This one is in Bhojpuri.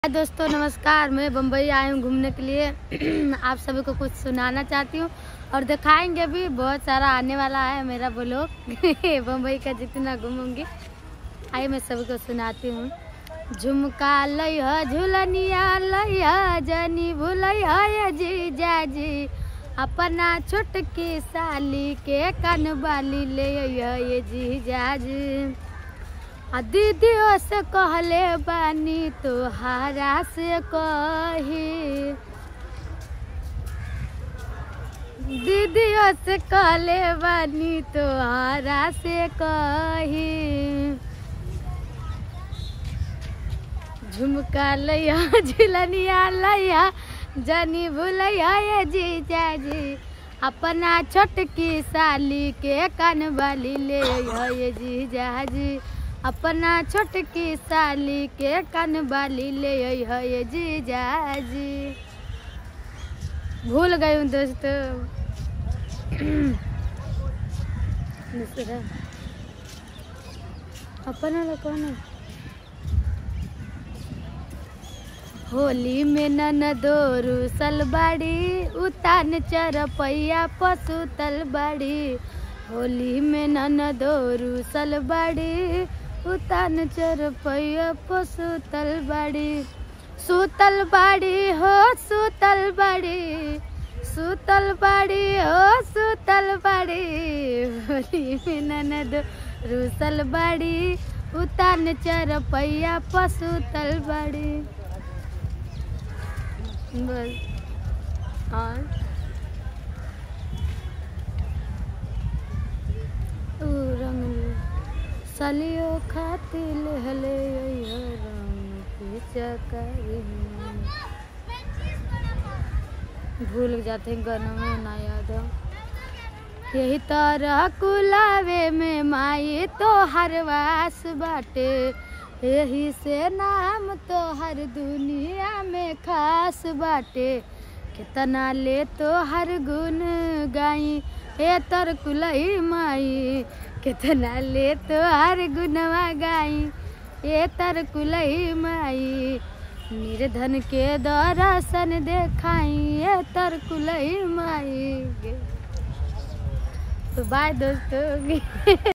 हाय दोस्तों नमस्कार मैं बम्बई आई हूँ घूमने के लिए आप सभी को कुछ सुनाना चाहती हूँ और दिखाएंगे भी बहुत सारा आने वाला है मेरा ब्लॉग बम्बई का जितना घूमूंगी आइए मैं सभी को सुनाती हूँ झुमका लइह झुलनिया लइह जनी भूलइह जीजा जी अपना छोटकी साली के कनबाली ले अइह ये जीजा जी आ दीदियों से कहले बानी तोहारा से कही दीदियों से कहले बानी तोहारा से कही झुमका लैया झिलनिया लैया जनी भूलैया ये जीजा जी अपना छोटकी साली के कनबाली ले अइह ये जीजा जी अपना छोटकी साली के कनबाली ले अइह ये जीजा जी भूल गई हूँ दोस्तों दूसरा अपना वाला कौन है होली में ननदो रूसल बाड़ी उतान चरपैया पशु तलबाड़ी होली में ननदो रूसल बाड़ी उतान चरपैया पशु तलबाड़ी सुतल बाड़ी हो सुतल बाड़ी सुतल बाड़ी हो सुतल बाड़ी होली में ननदो रूसल बाड़ी उतान चरपैया पशु तलबाड़ी बस और ऊ रंग सलियो खातिर हले रंग पिचकारी भूल जाते हैं गाना में ना याद हो यही तरह कुलावे में माई तो हरवास बाटे यही से नाम तो हर दुनिया में खास बाटे कितना ले तो हर गुण गाई ए तर कुलई माई कितना ले तो हर गुणवा गाई ए तर कुलई माई निर्धन के दर्शन देखाई ए तर कुलई माई तो बाय दोस्तों